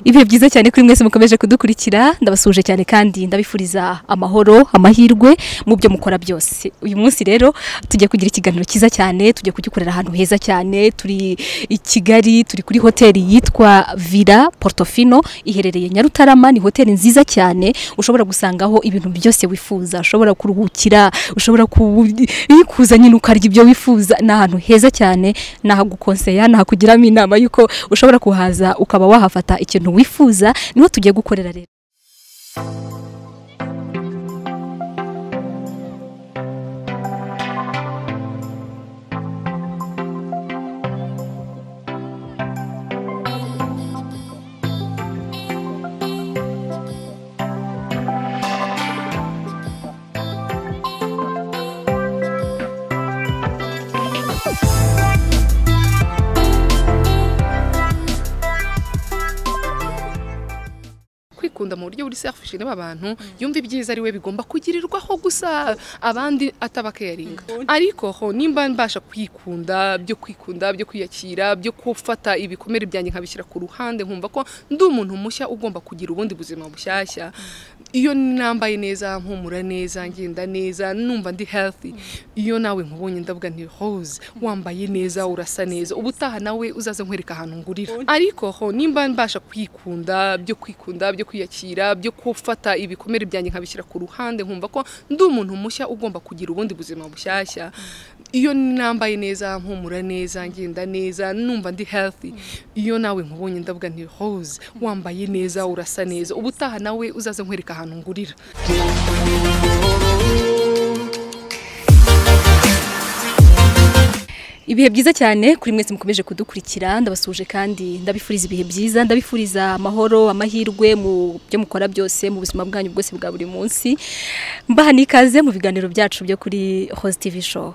ibihe byiza cyane kuri mwese mukomeje kudukurikira ndabasuhuje cyane kandi ndabifuriza amahoro amahirwe mu byo mukora byose uyu munsi rero tujya kugira ikiganiro cyiza cyane tujya kugikorera ahantu heza cyane turi i Kigali turi kuri hoteli yitwa Villa Portofino iherereye Nyarutarama ni hoteli nziza cyane ushobora gusangaho ibintu byose wifuza ushobora kuruhukira ushobora kuza nyine ukarya ibyo wifuza ni ahantu heza cyane nahagukonseya nahakugiramo inama yuko ushobora kuhaza ukaba wahafata ikintu wifuza niho tugiye gukorera rero kwikunda mu buryo buri selfish niba abantu yumva ibyiza ari we bigomba kugirirwaho gusa abandi atabakeringa ariko ho nimba mbasha kwikunda byo kwikunda byo kwiyakira byo gufata ibikomere byanjye nkabishyira ku ruhande nkumva ko ndi umuntu mushya ugomba kugira ubundi buzima bushyashya iyo nambaye neza mpumura neza ngenda neza numva ndi healthy iyo nawe nkubonye ndavuga nti hose wambaye neza urasa neza ubutaha nawe uzaze nkwereka ahantu ngurira ariko ho nimba mbasha kwikunda byo kwikunda byo kwiyakira byo gufata ibikomere byanjye nkabishyira ku ruhande nkumva ko ndi umuntu mushya ugomba kugira ubundi buzima bushyashya iyo nambaye neza mpumura neza ngenda neza numva ndi healthy iyo nawe nkubonye ndavuga nti hose wambaye neza urasa neza ubutaha nawe uzaze nkwereka ahantu ngurira ibihe byiza cyane kuri mwese mukomeje kudukurikira ndabasuhuje kandi ndabifuriza ibihe byiza ndabifuriza amahoro amahirwe mu byo mukora byose mu buzima bwanyu bwose bwa buri munsi mbaha n'ikaze mu biganiro byacu byo kuri host tv show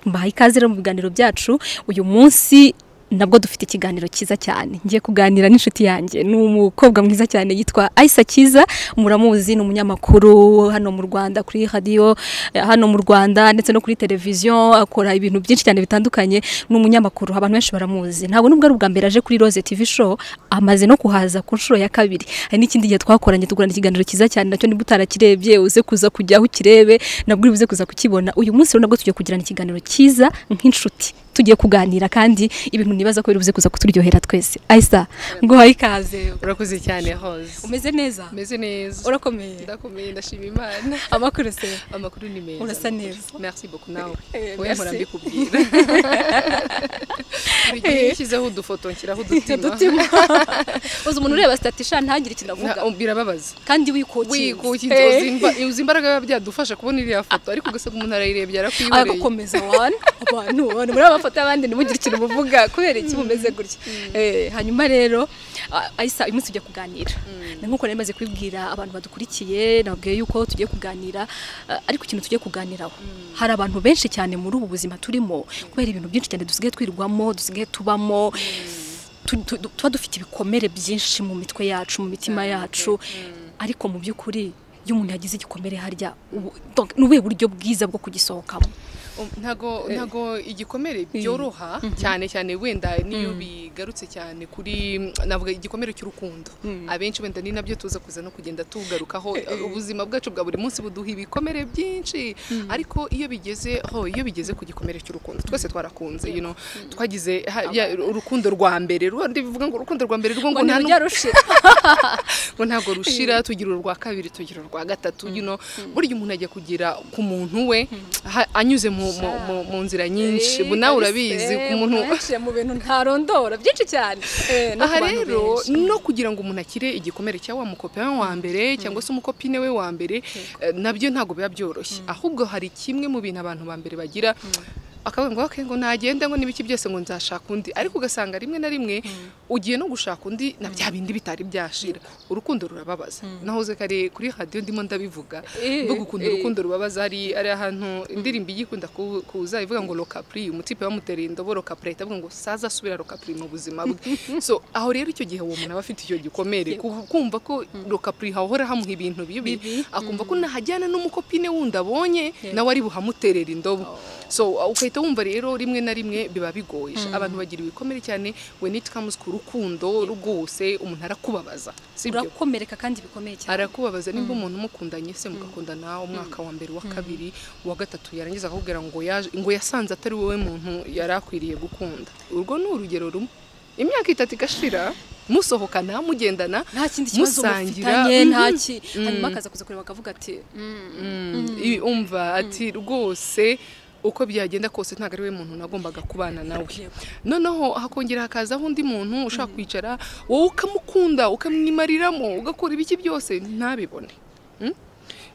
mbaha ikaze rero mu biganiro byacu uyu munsi nabwo dufite ikiganiro cyiza cyane ngiye kuganira n'inshuti yanjye ni umukobwa mwiza cyane yitwa ayisa cyiza muramuzi ni umunyamakuru hano mu rwanda kuri radiyo hano mu rwanda ndetse no kuri televiziyo akora ibintu byinshi cyane bitandukanye ni umunyamakuru abantu benshi baramuzi ntabwo nubwo ari ubwa mbere aje kuri roze tv show amaze no kuhaza ku nshuro ya kabiri hari n'ikindi gihe twakoranye tugurana ikiganiro cyiza cyane nacyo niba utarakirebye uze kuza kujyaho ukirebe nabwo uze kuza kukibona uyu munsi rero nabwo tujya kugirana ikiganiro cyiza nk'inshuti tugiye kuganira kandi ibintu nibaza ko birubuze kuza kuturyohera twese ayisa nguhaye ikaze urakoze cyane hose umeze neza umeze neza urakomeye ndakomeye ndashima imana amakuru se amakuru ni meza urasa neza merci beaucoup nawe oya mpora mbikubwira buri gihe iyo ushyizeho udufoto nshyiraho udutima uzi umuntu ureba sitati sha ntagire ikintu avuga birababaza kandi wikukiye wikukiye uzi imbaraga biba byadufasha kubona iriya foto ariko ugasanga umuntu arayirebye yarakwibereye agakomeza wana abantu abantu muri aba mafoto y'abandi ntimugire ikintu muvuga kubera iki mumeze gutya hanyuma rero ayisa uyu munsi tujya kuganira nk'uko nari maze kubibwira abantu badukurikiye nababwiye yuko tugiye kuganira ariko ikintu tugiye kuganiraho hari abantu benshi cyane muri ubu buzima turimo kubera ibintu byinshi cyane dusigaye twirwamo dusigaye tubamo tuba dufite ibikomere byinshi mu mitwe yacu mu mitima yacu ariko mu by'ukuri iyo umuntu yagize igikomere harya ni ubuhe buryo bwiza bwo kugisohokamo ntago igikomere byoroha cyane cyane wenda niyo bigarutse cyane kuri navuga igikomere cy'urukundo abenshi wenda ni nabyo tuza kuza no kugenda tugarukaho ubuzima bwacu bwa buri munsi buduha ibikomere byinshi ariko iyo bigeze ho iyo bigeze ku gikomere cy'urukundo twese twarakunze you know twagize urukundo rwa mbere ndivuga ngo urukundo rwa mbere rwo ngo nta ngo ntago rushira tugira urwa kabiri tugira urwa gatatu you know burya umuntu ajya kugira ku muntu we anyuze mu mu nzira nyinshi nawe urabizi ku muntu mu bintu ntarondora byinshi cyane aha rero no kugira ngo umuntu akire igikomere cya wa mukopi wa mbere cyangwa se umukopine we wa mbere nabyo ntabwo biba byoroshye ahubwo hari kimwe mu bintu abantu ba mbere bagira akavuga ngo okay ngo nagende ngo n'ibiki byose ngo nzashaka undi ariko ugasanga rimwe na rimwe ugiye no gushaka undi na bya bindi bitari byashira urukundo rurababaza nahoze kare kuri radio ndimo ndabivuga mvuga ukuntu urukundo rubabaza hari ari ahantu indirimbo igikunda kuza ivuga ngo lokapri umutipe bamutereye indobo lokapri itavuga ngo saza asubira lokapri mu buzima bwe so aho rero icyo gihe uwo muntu aba afite icyo gikomere kumva ko lokapri hahora hamuha ibintu bibi akumva ko nahajyana n'umukopine wundi abonye nawe ari buhamuterera indobo so okay ugahita wumva rero rimwe na rimwe biba bigoye abantu bagira ibikomere cyane when it comes ku rukundo rwose umuntu arakubabaza sibyo urakomereka kandi bikomeye cyane arakubabaza nimba umuntu umukundanye se mugakundana umwaka wa mbere uwa kabiri uwa gatatu yarangiza akakubwira ngo yaje ngo yasanze atari wowe muntu yari akwiriye gukunda urwo ni urugero rumwe imyaka itatu igashira musohokana mugendana nta kindi kibazo musangira, mufitanye mhm, nta ki hanyuma akaza kuza kureba akavuga ati I- umva ati rwose uko byagenda kose ntabwo ari we muntu nagombaga kubana nawe noneho hakongera hakazaho undi muntu ushaka kwicara wowe ukamukunda ukamwimariramo ugakora ibiki byose ntabibone Mm?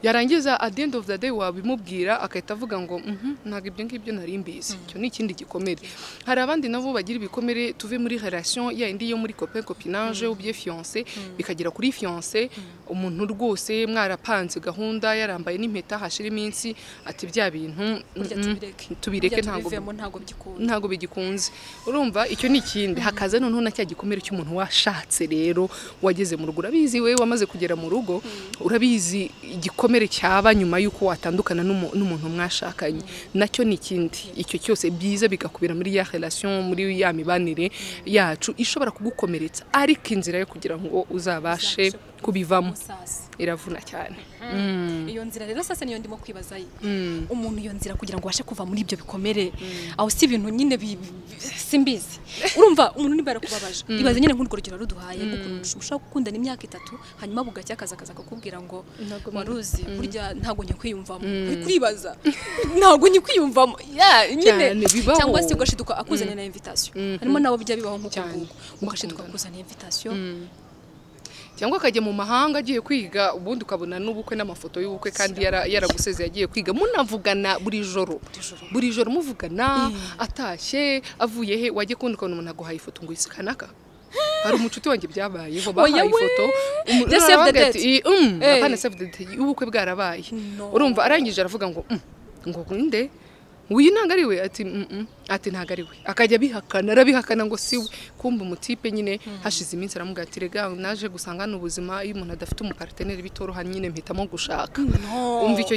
yarangiza at the end of the day wabimubwira agahita avuga ngo "Mhm, ntabwo ibyo ngibyo nari mbizi icyo ni ikindi gikomere hari abandi nabo bagira ibikomere tuve muri relation ya indi yo muri copain copinage ubye fiancé bikagera kuri fiancé umuntu rwose mwarapanze gahunda yarambaye n'impeta hashira iminsi ati bya bintu burya mhm, tubireke tubireke Burya ntabwo tubivemo ntabwo byikunda ntabwo bigikunze urumva icyo ni ikindi hakaza noneho na cya gikomere cy'umuntu washatse rero wageze mu rugo urabizi we wamaze kugera mu rugo urabizi igikomere cyaba nyuma y'uko watandukana n'umu- n'umuntu mwashakanye nacyo ni ikindi icyo cyose byiza bigakubira muri ya relation muri ya mibanire yacu ishobora kugukomeretsa ariko inzira yo kugira ngo uzabashe Uzabashe kubivamo sasa iravuna cyane iyo nzira rero sasa niyo ndimo kwibaza ye. umuntu iyo nzira kugira ngo abashe kuva muri ibyo bikomere aho si ibintu nyine bi- bi- simbizi urumva umuntu niba yarakubabaje ibaze nyine nk'urwo rugero ruduhaye nk'ukuntu ushobora gukundana imyaka itatu hanyuma bugacya akaza akaza akakubwira ngo Ntabwo waruzi burya ntabwo nyikwiyumvamo ariko uribaza ntabwo nyikwiyumvamo Ya, nyine Cyane, bibaho. cyangwa se ugashiduka akuzanira na invitation harimo nabo bijya bibaho nk'uko Cyane. nguko ugashiduka Mukundana. akuzanira invitation cyangwa akajya mu mahanga agiye kwiga ubundi ukabona n'ubukwe n'amafoto y'ubukwe kandi yara- yaragusezeye agiye kwiga munavugana buri joro buri joro muvugana atashye avuye he wajya kundi ukabona umuntu aguhaye ifoto ngo isi kanaka hari umucuti wanjye byabayeho bahaye Oya we! ifoto umu- Just save the aravuga date. ati, "I- mm, Eh. apana save the date ubukwe bwarabaye No. urumva arangije aravuga ngo "Mm, ngo nde uyu ntabwo ari we ati "Mm, mm." ati ntabwo ari we akajya abihakana arabihakana ngo si we kumva umutipe nyine hashize iminsi aramubwira ati rega naje gusanga ubuzima iyo umuntu adafite umuparteneri bitoroha nyine mpitamo gushaka No. umva icyo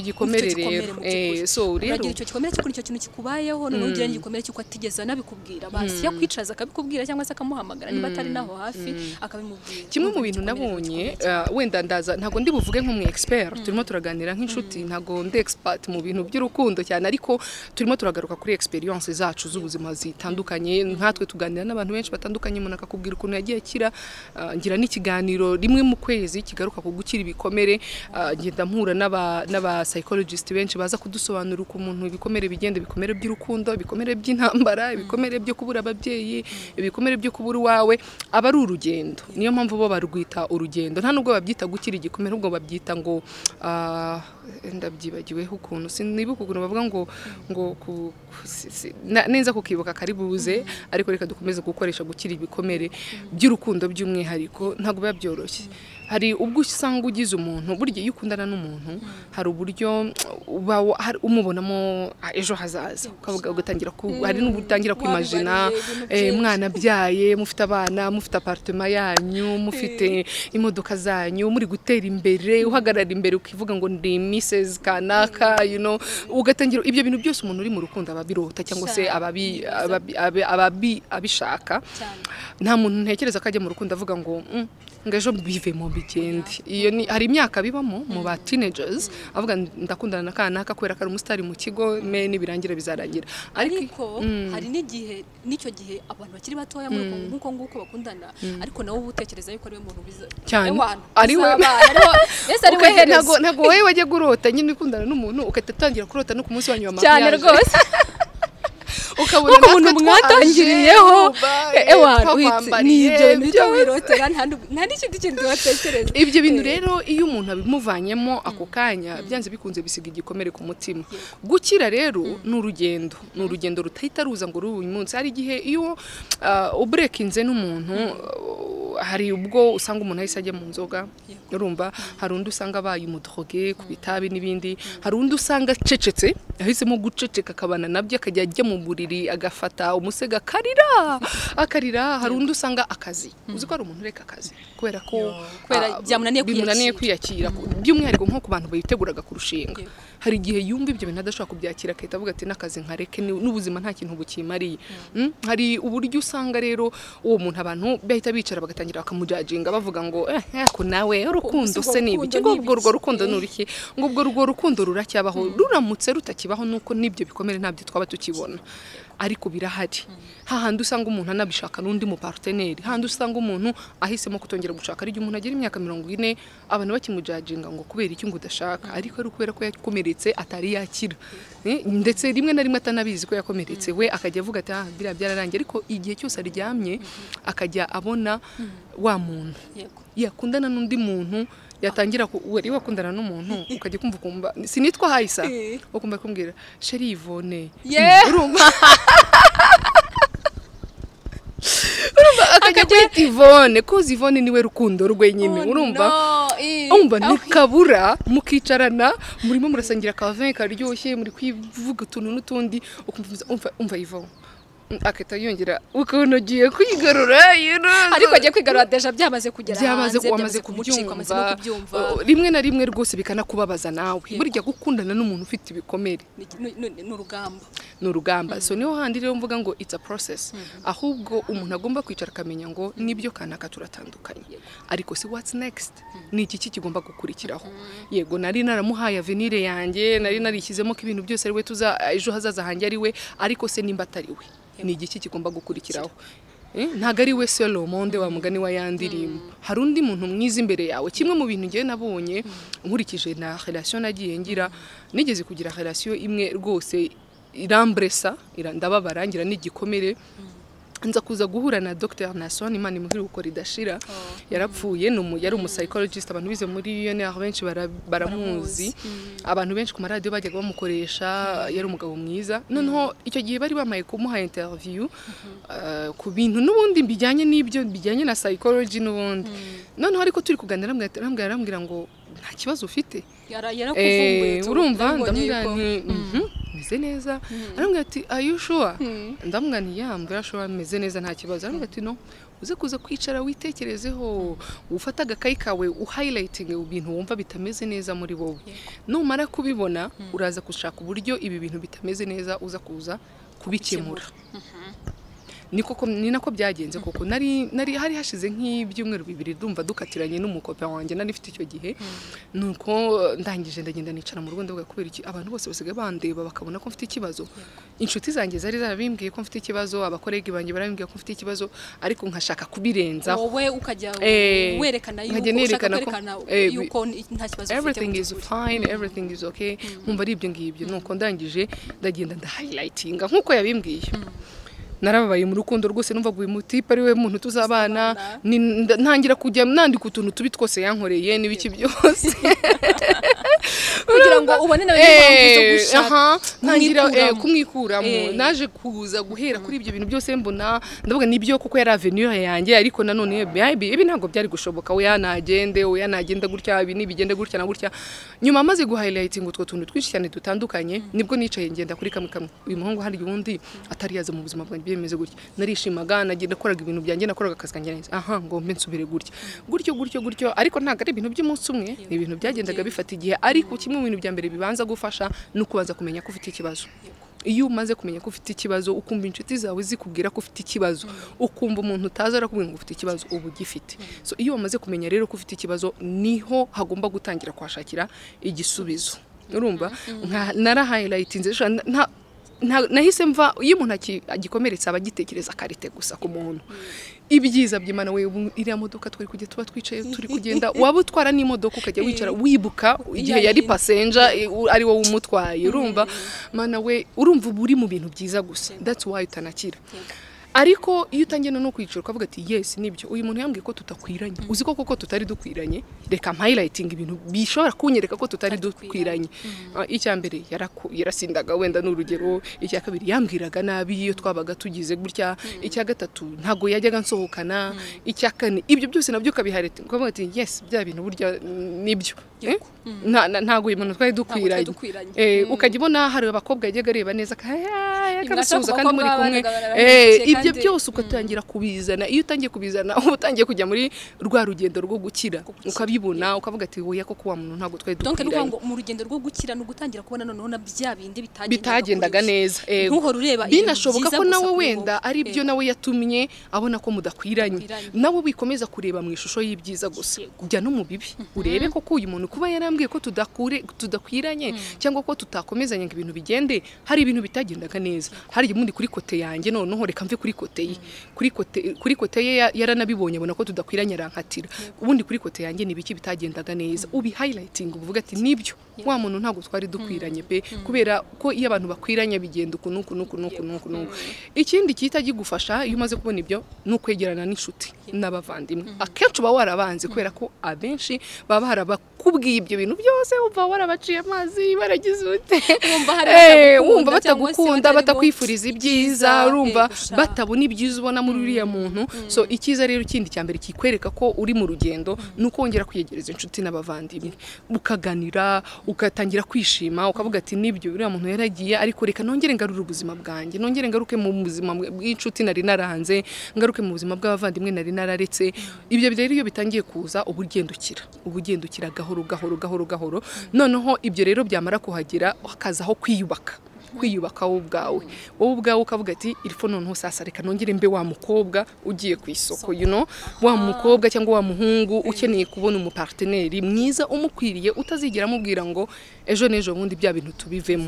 Umva gikomere icyo rero mu by'ukuri. Eh, so rero uragira icyo gikomere cy'ukuntu icyo kintu kikubayeho noneho ugira n'igikomere cy'uko atigeze anabikubwira basi yakwicaza akabikubwira cyangwa se akamuhamagara niba atari naho hafi akabimubwira kimwe mu Urumva bintu igikomere nabonye gikomeye cyane. uh, wenda ndaza ntabwo ndi buvuge nk'umu expert turimo turaganira nk'inshuti ntabwo ndi expert mu bintu by'urukundo cyane ariko turimo turagaruka kuri experience zacu z'ubuzima zitandukanye nkatwe tuganira n'abantu benshi batandukanye umuntu akakubwira ukuntu yagiye akira uh, ngira n'ikiganiro rimwe mu kwezi kigaruka ku gukira ibikomere uh, ngenda mpura n'aba n'aba psychologist benshi baza kudusobanurira uko umuntu ibikomere bigenda ibikomere by'urukundo ibikomere by'intambara ibikomere byo kubura ababyeyi ibikomere byo kubura iwawe aba ari urugendo niyo mpamvu bo barwita urugendo nta nubwo babyita gukira igikomere ahubwo babyita ngo ah, ndabyibagiweho ukuntu sinibuka ukuntu bavuga ngo ngo ku- ku- si- si- na- neza kukibuka karibuze ariko reka dukomeze gukoresha gukira ibikomere by'urukundo by'umwihariko ntabwo biba byoroshye hari ubwo usanga ugize umuntu burya iyo ukundana n'umuntu hari uburyo uba wa- hari- umubonamo ah, ejo hazaza ukavuga ugatangira ku hari n'ubwo utangira kwimajina Wabibariye ibintu eh, byinshi. mwanabyaye mufite abana mufite apartema yanyu mufite imodoka zanyu muri gutera imbere uhagarara imbere ukivuga ngo ndi Mrs kanaka you know ugatangira ibyo bintu byose umuntu uri mu rukundo aba abirota cyangwa se Cyane. ababi- ababi- abe- ababi- abishaka cyane nta muntu ntekereza ko ajya mu rukundo avuga ngo "Mm, ngo ejo bivemo bigende iyo ni hari imyaka bibamo mu ba teenagers avuga ndakundana na kanaka kubera ko ari umusitari mu kigo me nibirangira bizarangira ariko ariko hari n'igihe n'icyo gihe abantu bakiri batoya muri uko nk'uko nguko bakundana ariko nawe uba utekereza yuko ariwe muntu biza Cyane. Ewana, Ari we. bizabana, ari we- mbese ari we ugahe- ntago herezo ntago wowe wajya gurota nyine ukundana n'umuntu ugahita utangira kurota no ku munsi wa nyuma wa cyane mariage. rwose ukabona kuko natwe umuntu mwatangiriyeho twaje, ewana twabambariye, ni ibyo nibyo byose. wirotera nta n'ub- nta n'ikindi kintu watekereza ibyo bintu rero iyo umuntu abimuvanyemo ako kanya byanze bikunze bisiga igikomere ku mutima gukira rero ni urugendo ni urugendo rutahita ruza ngo rube uyu munsi hari igihe iyo ah, uburekinze n'umuntu ah, hari ubwo usanga umuntu ahise ajya mu nzoga urumva hari undi usanga abaye umudroge ku bitabi n'ibindi hari undi usanga acecetse yahisemo guceceka akabana nabyo akajya ajya mu buriri n'umuriri agafata umusega akarira akarira hari undi usanga akazi uzi ko hari umuntu ureka akazi kubera ko kubera ah, byamunaniye bimunaniye kwiyakira. kwiyakira by'umwihariko nko ku bantu biteguraga kurushinga hari igihe yumva ibyo bintu adashobora kubyakira akahita avuga ati n'akazi nkareke ni- n'ubuzima nta kintu bukimariye Mm, hari uburyo usanga rero uwo muntu abantu bahita bicara bagatangira bakamujaginga bavuga ngo eh ako nawe urukundo Ubwo se ni rukundo ibiki ni ngo urwo ibiki? rukundo ni uruki ngo ubwo urwo rukundo ruracyabaho ruramutse rutakibaho nuko n'ibyo bikomere ntabyo twaba tukibona ariko birahari hahandi usanga umuntu anabishaka n'undi mu parteneri hahandi usanga umuntu ahisemo kutongera gushaka ari igihe umuntu agira imyaka mirongo ine abantu bakimujaginga ngo kubera iki ngo udashaka ariko ari ukubera ko yakomeretse atari yakira Eh, ndetse rimwe na rimwe atanabizi ko yakomeretse we akajya avuga ati ah biriya byararangiye ariko igihe cyose aryamye akajya abona wa muntu Yego. yakundana n'undi muntu yatangira ku- wari wakundana n'umuntu ukajya kumva ukumva sinitwa hayisa Eh. ukumva kumbwira sheri ivone Yeah. urumva urumva akajya kwita ivone koza ivone niwe rukundo rwe nyine Oh, urumva no, eh. umva Aho- ntikabura mukicarana murimo murasangira akavin karyoshye muri kwivuga utuntu n'utundi ukumva umeze- umva umva ivo akahita yongera ukuntu ugiye kwigarura you know. ariko agiye kwigarura deja byamaze kugera byamaze hanze, wamaze kumucika, amaze no kubyumva kubyumva rimwe na rimwe rwose bikanakubabaza nawe burya gukundana n'umuntu ufite ibikomere Ni- ni- ni ni urugamba ni urugamba so niho handi rero mvuga ngo it's a process ahubwo umuntu agomba kwicara akamenya ngo nibyo kanaka turatandukanye ariko si what's next ni iki ki kigomba gukurikiraho yego nari naramuhaye avenire yanjye nari narishyizemo ko ibintu byose ari we tuza ejo hazaza hanjye ari we ariko se nimba atari we ni iki ki kigomba gukurikiraho Eh, ntabwo ari we solo monde wa mugani wa yandirimbo hari undi muntu mwiza imbere yawe kimwe mu bintu ngewe nabonye nkurikije na relation nagiye ngira nigeze kugira relation imwe rwose irambresa ira- ndababara ngira n'igikomere nza kuza guhura na Dr Nason Imana imuhire gukora idashira yarapfuye ni umu- yari umusayikologisite abantu bize muri UNR benshi bara- baramuzi abantu benshi ku maradiyo bajyaga bamukoresha yari umugabo mwiza noneho icyo gihe bari bamaye kumuha interview eh, ku bintu n'ubundi bijyanye n'ibyo bijyanye na psychology n'ubundi noneho ariko turi kuganira arambwira- arambwira arambwira ngo nta kibazo ufite Yara- yarakuvumbuye Eh, tu, urumva nabibonye ndamubwira yuko- nti "Mhm, meze neza aramubwira ati are you sure ndamubwira nti yeah mbwira sure meze neza nta kibazo aramubwira ati no uze kuza kwicara witekerezeho ufata agakayi kawe uhayilayitinge ibintu wumva bitameze neza muri wowe numara kubibona uraza gushaka uburyo ibi bintu bitameze neza uza kuza kubikemura niko ko- ni nako byagenze koko nari nari hari hashize nk'ibyumweru bibiri ndumva dukatiranye n'umukope wanjye nari mfite icyo gihe nuko ndangije ndagenda nicara mu rugo ndavuga kubera iki abantu bose basigaye bandeba bakabona ko mfite ikibazo inshuti zanjye zari zarabimbwiye ko mfite ikibazo abakorege banjye barambwiye ko mfite ikibazo ariko nkashaka kubirenzaho wowe ukajya Eh, werekana yuko nkajya ushaka nerekana ko- kwerekana eh, yuko n- nta kibazo ufite mu everything is by'ukuri. fine everything is okay nkumva ari ibyo ngibyo nuko ndangije ndagenda ndahayilayitinga nk'uko yabimbwiye narababaye mu rukundo rwose numva ngo uyu mutipe ari we muntu tuzabana ni- nda- ntangira kujya nandika utuntu tubi twose yankoreye n'ibiki byose kugira ngo ubone nawe niba wumva Eh, izo gushaka aha, ntangira eh, kumwikuramo. kumwikuramo Eh. naje kuza guhera kuri ibyo bintu byose mbona ndavuga nibyo kuko yari avenue yanjye ariko nanone baby ibi ntabwo byari gushoboka oya nagende oya nagenda gutya ibi nibigende gutya na gutya nyuma amaze guhighlighting utwo tuntu twinshi cyane dutandukanye nibwo nicaye ngenda kuri kamwe kamwe uyu muhungu hari undi atari yaza mu buzima bwanjye byemeze gutya narishimaga nagiye nakoraga ibintu byanjye nakoraga akazi kanjye neza aha ngo mbe nsubire gutya gutyo gutyo gutyo ariko ntabwo ari ibintu by'umunsi umwe ni ibintu byagendaga bifata igihe ariko kimwe mu bintu bya mbere bibanza gufasha ni ukubanza kumenya ko ufite ikibazo iyo umaze kumenya ko ufite ikibazo ukumva inshuti zawe zikubwira ko ufite ikibazo ukumva umuntu utazi arakubwira ngo ufite ikibazo uba ugifite so iyo wamaze kumenya rero ko ufite ikibazo niho hagomba gutangira kuhashakira igisubizo urumva nka- narahayilayitinze sha- nta- nta- nahise mva iyo umuntu aki- agikomeretse aba agitekereza akarite gusa ku muntu ibyiza by'imana we ubu iriya modoka twari kujya tuba twicaye turi kugenda waba utwara n'imodoka ukajya wicara wibuka igihe yindi. yari pasenja eh, u- ari wowe umutwaye urumva mana we urumva uba uri mu bintu byiza gusa that's why utanakira ariko iyo utangiye no kwicara ukavuga ati yesi nibyo uyu muntu yambwiye ko tutakwiranye uzi ko koko tutari dukwiranye reka mpayilayitinga ibintu bishobora kunyereka ko tutari dukwiranye icya mbere yarasindaga wenda ni urugero icya kabiri yambwiraga nabi iyo twabaga tugize gutya icya gatatu ntabwo yajyaga nsohokana icya kane ibyo byose nabyo ukabihareta ukavuga ati yesi bya bintu burya nibyo ntabwo uyu muntu twari dukwiranye ukajya ubona hari abakobwa yajyaga areba neza akabasuhuza kandi muri kumwe ibyo byose ugatangira kubizana iyo utangiye kubizana uba utangiye kujya muri rwa rugendo rwo gukira ukabibona ukavuga ati wowe koko wa muntu ntabwo twari dukwiranye mu rugendo rwo gukira ni ugutangira kubona noneho na bya bindi bitagendaga neza ntuhore ureba binashoboka ko nawe wenda ari byo nawe yatumye abona ko mudakwiranye nawe wikomeza kureba mu ishusho y'ibyiza gusa kujya no mu bibi urebe koko uyu muntu kuba yarambwiye ko tudakwiranye cyangwa ko tutakomezanya ngo ibintu bigende hari ibintu bitagendaga neza hari ubundi kuri kote yanjye noneho reka mve kuri kote ye kuri kote kuri kote ye yaranabibonye abona ko tudakwiranye arankatira ubundi kuri kote yanjye ni ibiki bitagendaga neza ubi hayilayitinga uvuga ati nibyo wa muntu ntabwo twari dukwiranye pe kubera ko iyo abantu bakwiranye bigenda uku n'uku n'uku n'uku n'uku n'uku ikindi gihita kigufasha iyo umaze kubona ibyo ni ukwegerana n'inshuti n'abavandimwe akenshi uba warabanze kubera ko abenshi baba barabakubwiye ibyo bintu byose wumva warabaciye amazi baragize ute wumva batagukunda batakwifuriza ibyiza urumva batabona ibyiza ubona muri uriya muntu so icyiza rero ikindi cya mbere kikwereka ko uri mu rugendo ni ukongera kwiyegereza inshuti n'abavandimwe ukaganira ugatangira kwishima ukavuga ati nibyo uriya muntu yaragiye ariko reka nongere ngarure ubuzima bwanjye nongere ngaruke mu buzima bw'inshuti nari naranze ngaruke mu buzima bw'abavandimwe nari nararetse ibyo rero iyo bitangiye kuza uba ugendukira uba ugendukira gahoro gahoro gahoro gahoro noneho ibyo rero byamara kuhagera hakazaho kwiyubaka kwiyubaka wowe ubwawe wowe ubwawe ukavuga ati irifu noneho sasa reka nongere mbe wa mukobwa ugiye ku isoko you know wa mukobwa cyangwa wa muhungu ukeneye kubona umuparteneri mwiza umukwiriye utazigera amubwira ngo ejo n'ejo bundi bya bintu tubivemo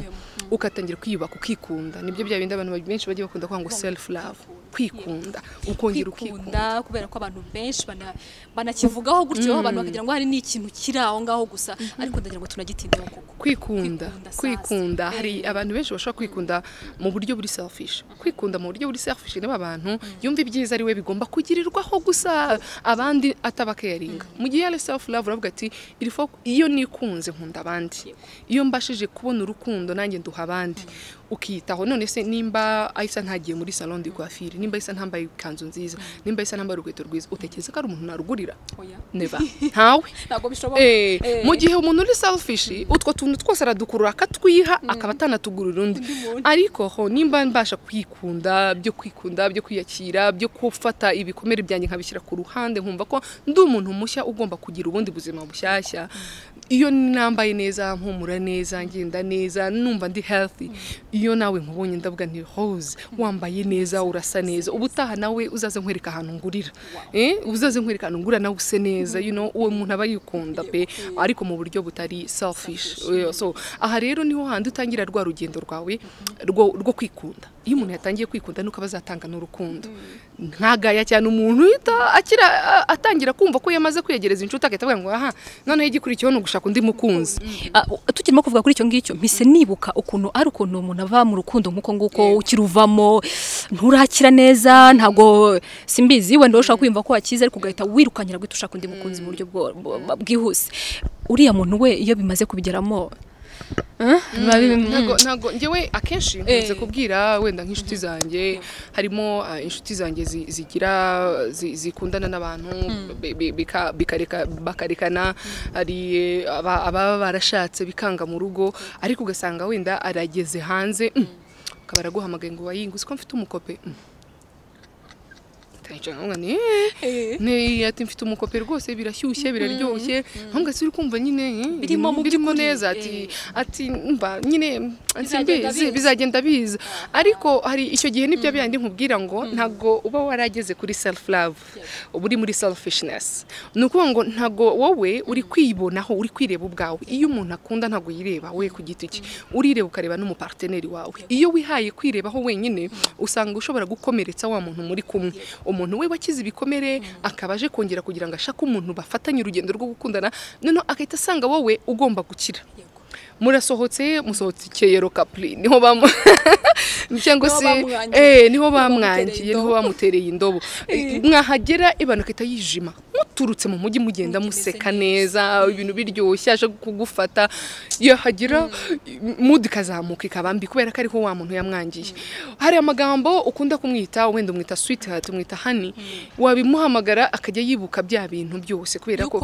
ugatangira kwiyubaka ukikunda nibyo bya bindi abantu benshi bagiye bakunda kuvuga ngo self love kwikunda ukongera ukikunda kubera ko abantu benshi banakivugaho gutyo abantu bakagira ngo hari n'ikintu kiri aho ngaho gusa ariko ndagira ngo tunagitindeho koko kwikunda kwikunda hari abantu benshi bashobora kwikunda mu buryo buri selfish kwikunda mu buryo buri selfish niba abantu yumva ibyiza ari we bigomba kugirirwaho gusa abandi atabakeringa mu gihe ari self love uravuga ati iyo nikunze nkunda abandi iyo mbashije kubona urukundo nanjye nduha abandi ukiyitaho none se nimba isa ntagiye muri salon de coiffure nimba isa ntambaye ikanzu nziza nimba isa ntambaye urukweto rwiza utekereza ko ari umuntu narugurira neva ntawe mu gihe umuntu uri selfish utwo tuntu twose aradukurura akatwiha akaba atanatugurira undi ariko ho nimba mbasha kwikunda byo kwikunda byo kwiyakira byo gufata ibikomere byanjye nkabishyira ku ruhande nkumva ko ndi umuntu mushya ugomba kugira ubundi buzima bushyashya iyo nambaye neza mpumura neza ngenda neza numva ndi healthy iyo nawe nkubonye ndavuga nti hose wambaye neza urasa neza ubutaha nawe uzaze nkwereka ahantu ngurira uzaze nkwereka ahantu ngura nawe use neza uwo muntu aba yikunda pe ariko mu buryo butari selfish so aha rero niho handi utangira rwa rugendo rwawe rwo kwikunda iyo umuntu yatangiye kwikunda nuko aba azatanga n'urukundo ntagaya cyane umuntu uhita akira atangira kumva ko yamaze kwiyegereza inshuti agahita avuga ngo aha noneho igikurikiyeho ni ugushaka undi mukunzi tukirimo kuvuga kuri icyo ngicyo mpise nibuka ukuntu ari ukuntu umuntu ava mu rukundo nk'uko nguko ukiruvamo nturakira neza ntabwo simbizi wenda ushaka kwiyumva ko wakize ariko ugahita wirukankira guhita ushaka undi mukunzi mu buryo bwihuse uriya muntu we iyo bimaze kubigeramo ntabwo ngewe akenshi nkunze kubwira wenda nk'inshuti zanjye harimo inshuti zanjye zigira zikundana n'abantu bakarekana hari ababa barashatse bikanga mu rugo ariko ugasanga wenda arageze hanze ukaba araguhamagaye ngo wayinguze ko mfite umukope ati mfite umukope rwose birashyushye biraryoshye ntabwo uri kumva nyine birimo neza ati mba nyine nsimbizi bizagenda biza ariko hari icyo gihe nibyo bindi nkubwira ngo ntabwo uba warageze kuri self love uba uri muri selfishness ni ukuvuga ngo ntabwo wowe uri kwibonaho uri kwireba ubwawe iyo umuntu akunda ntabwo yireba we ku giti cye urireba ukareba n'umuparteneri wawe iyo wihaye kwirebaho wenyine usanga ushobora gukomeretsa wa muntu muri kumwe umuntu we wakize ibikomere akaba aje kongera kugira ngo ashake umuntu bafatanye urugendo rwo gukundana noneho agahita asanga wowe ugomba gukira murasohotse musohokeye kapuri niho bamu cyangwa se niho bamwangiye niho bamutereye indobo mwahagera ibana ikahita yijima muturutse mu mujyi mugenda museka neza ibintu biryoshye aje kugufata yahagera mudu ikazamuka ikabambi kubera ko ariho wa muntu yamwangiye hari amagambo ukunda kumwita wenda umwita switi hati umwita hani wabimuhamagara akajya yibuka bya bintu byose kubera ko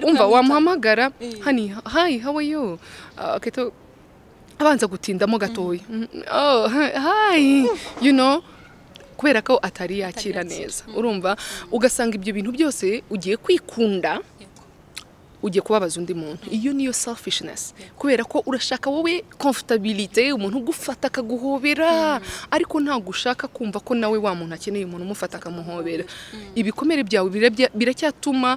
umva wamuhamagara hani hayi hawayo akahita abanza gutindamo gatoya hayi you know kubera ko atari yakira neza urumva ugasanga ibyo bintu byose ugiye kwikunda ugiye kubabaza undi muntu iyo niyo selfishness kubera ko urashaka wowe comfortability umuntu ugufata akaguhobera ariko ntabwo ushaka kumva ko nawe wa muntu akeneye umuntu umufata akamuhobera ibikomere byawe biracyatuma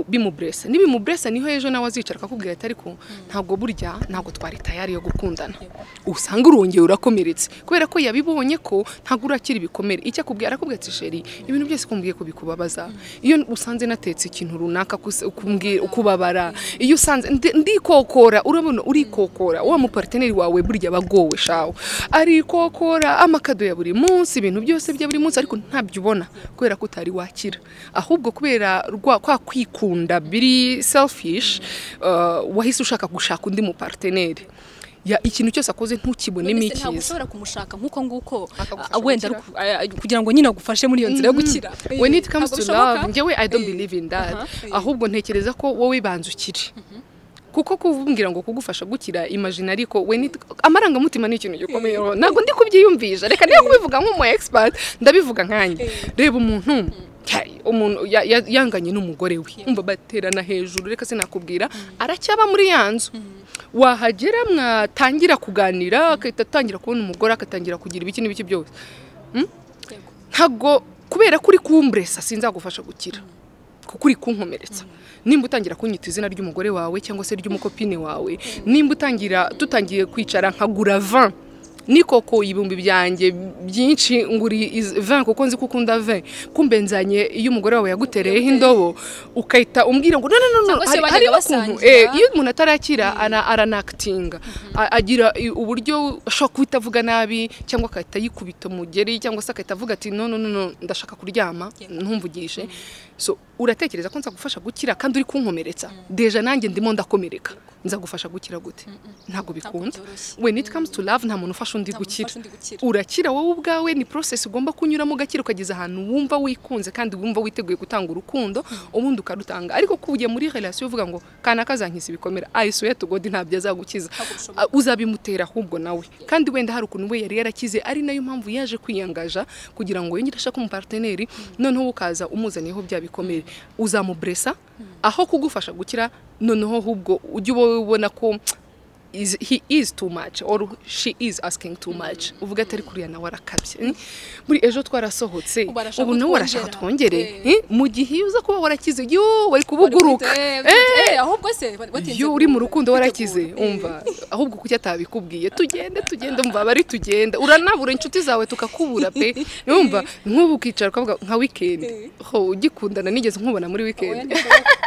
bimuburesa n'ibimuburesa niho ejo nawe azicara akakubwira ati ariko ntabwo burya ntabwo twari tayari yo gukundana usanga urongeye urakomeretse kubera ko yabibonye ko ntabwo urakira ibikomere icyo akubwira arakubwira ati sheri ibintu byose kumbwiye ko bikubabaza iyo usanze natetse ikintu runaka ukubabara iyo usanze ndikokora urabona urikokora wa mupariteneri wawe burya aba agowe shawe arikokora amakado ya buri munsi ibintu byose bya buri munsi ariko ntabyo ubona kubera ko utari wakira ahubwo kubera kwa kwi kwikunda biri selfish wahise ushaka gushaka undi mupariteneri ikintu cyose akoze ntukibonemo icyiza ntabwo ushobora kumushaka nk'uko nguko wenda kugira ngo nyine agufashe muri iyo nzira yo gukira when it comes to love njyewe i don't believe in that ahubwo ntekereza ko wowe banza ukire kuko kuvumbwira ngo kugufasha gukira imajina ariko we amarangamutima ni ikintu gikomeye ntabwo ndi kubyiyumvisha reka niyo kubivuga nk'umu expert ndabivuga nkanjye reba umuntu umuntu yanganye n'umugore we umva baterana hejuru reka sinakubwira aracyaba muri ya nzu wahagera mwatangira kuganira agahita atangira kubona umugore agatangira kugira ibiki n'ibiki byose ntabwo kubera ko uri kumburesa sinzagufasha gukira kuko uri kunkomeretsa nimba utangira kunyita izina ry'umugore wawe cyangwa se ry'umukopine wawe nimba utangira dutangiye kwicara nkagura van nikoko ibihumbi byanjye byinshi nguri vin kuko nzi ko ukunda vin kumbe nzanye iyo umugore wawe yagutereyeho indobo ukahita umbwira ngo none none hari ukuntu iyo umuntu atarakira aranakitinga agira uburyo ashobora kuba itavuga nabi cyangwa agahita yikubita umugeri cyangwa se agahita avuga ati none none ndashaka kuryama ntumvugishe so uratekereza ko nzagufasha gukira kandi uri kunkomeretsa deja nanjye ndimo ndakomereka nzagufasha gukira gute ntabwo bikunda when it comes to love nta muntu ufasha undi gukira urakira wowe ubwawe ni process ugomba kunyuramo ugakira ukageza ahantu wumva wikunze kandi wumva witeguye gutanga urukundo ubundi ukarutanga ariko kubuye muri relation uvuga ngo kana kazankiza ibikomera i swear to god ntabyo azagukiza uzabimutera ahubwo nawe kandi wenda hari ukuntu we yari yarakize ari nayo mpamvu yaje kwiyangaja kugira ngo yongere ashake umuparteneri noneho ukaza umuzaniyeho bya bikomere uzamubresa aho kugufasha gukira noneho ahubwo ujye uba ubona ko he is too much or she is asking too much uvuga atari kuriya nawe arakabye muri ejo twarasohotse ubu nawe warashaka twongere mu gihe iyo uza kuba warakize yo wari kubuguruka yo uri mu rukundo warakize umva ahubwo kuki atabikubwiye tugende tugende umva bari tugenda uranabura inshuti zawe tukakubura pe umva nk'ubu ukicara ukavuga nka wikendi ho ugikundana nigeze nkubona muri wikendi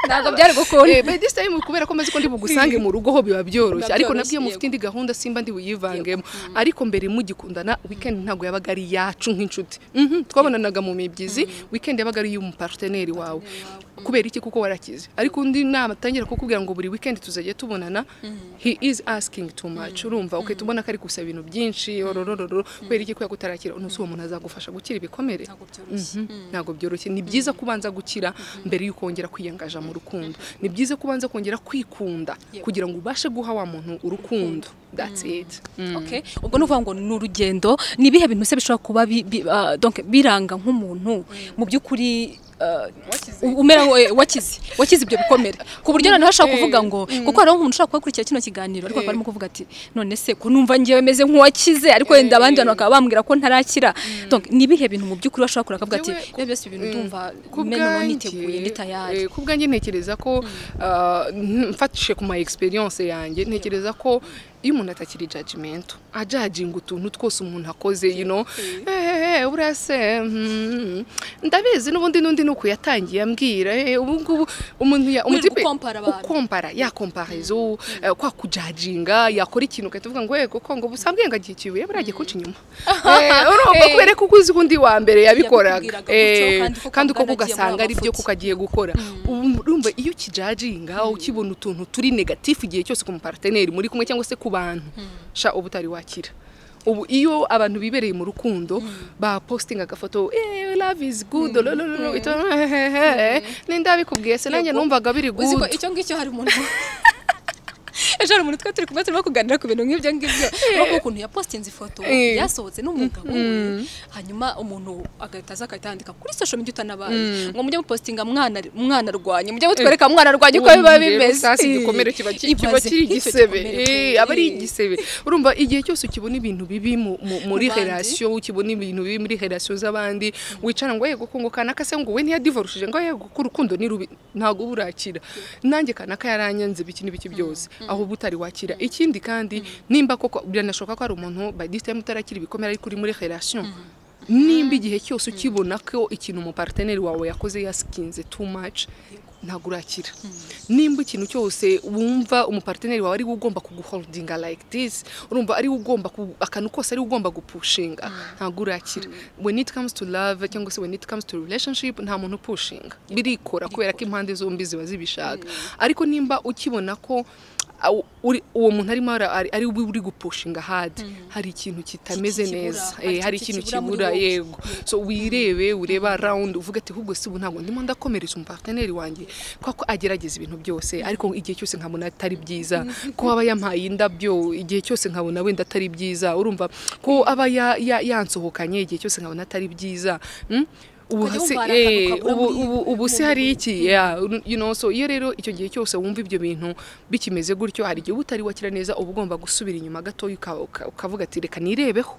ntabwo byari gukunda by this time kubera ko maze ko ndi bugusange mu rugo ho biba byoroshye ariko nabyo mufite indi gahunda simba ndi buyivangemo ariko mbere mugikundana weekend ntabwo yabaga ari yacu nk'inshuti twabonanaga mu mibyizi weekend yabaga ari iy'umuparteneri wawe kubera iki kuko warakize ariko undi nama atangira kukubwira ngo buri weekend tuzajya tubonana he is asking too much urumva ukahita ubona ko ari gusaba ibintu byinshi ororororo kubera iki kubera ko utarakira uno si uwo muntu azagufasha gukira ibikomere ntabwo byoroshye ni byiza kubanza gukira mbere y'uko wongera kwiyangaja mu rukundo ni byiza kubanza kongera kwikunda kugira ngo ubashe guha wa muntu urukundo that's it ubwo ni ukuvuga ngo ni urugendo ni ibihe bintu se bishobora kuba biranga nk'umuntu mu by'ukuri umera wakize wakize ibyo bikomere ku buryo noneho ashaka kuvuga ngo kuko hariho umuntu ushaka kubakurikira kino kiganiro ariko barimo kuvuga ati none se ko numva ngewe meze nk'uwakize ariko wenda abandi bantu bakaba bambwira ko ntarakira ni ibihe bintu mu by'ukuri bashobora kurakora akavuga ati rero byose ibintu ndumva meno niteguye nditayari ku bwanjye ntekereza ko mfatishije ku ma egisperiyanse yanjye ntekereza ko iyo umuntu atakiri jajimento ajajinga utuntu twose umuntu akoze yino ehehe buriya se mm, ndabizi n'ubundi n'undi ni uku yatangiye ambwira eh, ubu ngubu umuntu ya- Wirirwa umutipe- ukompara abantu. ukompara ya komparizo eh, kwa kujajinga yakora ikintu ugahita uvuga ngo yego kongo busambwe ngo agiye kibuye buriya agiye kunca inyuma Eh, urumva Eh. kubera ko uzi undi wa mbere yabikoraga Yabikubwiraga gutyo, Eh, kandi koko kandi uko bwanagiye muri ugasanga ari byo amafuti. kuko agiye gukora urumva iyo ukijajinga ukibona utuntu turi negatifu igihe cyose ku muparteneri muri kumwe cyangwa se ku bantu sha uba utari wakira ubu iyo abantu bibereye mu rukundo bapositinga agafoto "Eh, love is good lo, lo, lo, lo," ito, "Hehehe, ninde wabikubwiye se nanjye Yego. numvaga biri uzi ko good icyo ngicyo hari umuntu ejo hari umuntu twari turi kumwe turimo kuganira ku bintu nk'ibyo ngibyo urabona ukuntu yapositinze ifoto Eh. yasohotse n'umugabo we hanyuma umuntu agahita aza agahita yandika kuri social media utanabaye ngo mujye mupositinga mwana mwana arwanye mujye mutwereka mwana arwanye uko Ubu biba rero bimeze sasa igikomere kiba ki- kiba Ibaze kiri nk'icyo igisebe gikomere. Eh, aba ari igisebe urumva igihe cyose ukibona ibintu bibi mu- mu- muri bandi. relation ukibona ibintu bibi muri relation z'abandi wicara ngo yego kongo kanaka se ngo we ntiyadivorushije ngo yego ko urukundo ni rubi ntabwo uba urakira nanjye kanaka yaranyanze biki n'ibiki byose aho uba utari wakira ikindi kandi nimba koko biranashoboka ko hari umuntu by this time utarakira ibikomere ariko uri muri relation nimba igihe cyose ukibona ko ikintu umuparteneri wawe yakoze yasikinze too much ntabwo urakira nimba ikintu cyose wumva umuparteneri wawe ari we ugomba kuguholdinga like this urumva ari we ugomba ku- akantu kose ari we ugomba gupushinga ntabwo urakira when it comes to love cyangwa se when it comes to relationship nta muntu upushinga birikora kubera ko impande zombi ziba zibishaka ariko nimba ukibona ko aw- uri- uwo muntu arimo ara- ari- ari we uri gupushinga hadi hari ikintu kitameze kibura, neza hari Eh, hari ikintu ikintu kibura muri kibura wowe. yego yego so wirebe urebe around uvuga ati ahubwo si ubu ntabwo ndimo ndakomereza umuparteneri wanjye kubera ko agerageza ibintu byose ariko igihe cyose nkabona atari byiza ko aba yampaye indabyo igihe cyose nkabona wenda atari byiza urumva ko aba ya- ya- yansohokanye igihe cyose nkabona atari byiza Mm? ubu Ukajya se- wumva hari eh, akantu kabura ubu muri- ubu- ubu se hari iki Yeah, you know, so iyo rero icyo gihe cyose wumva ibyo bintu bikimeze gutyo hari igihe uba utari wakira neza uba ugomba gusubira inyuma gatoya uka- uka- ukavuga ati reka nirebeho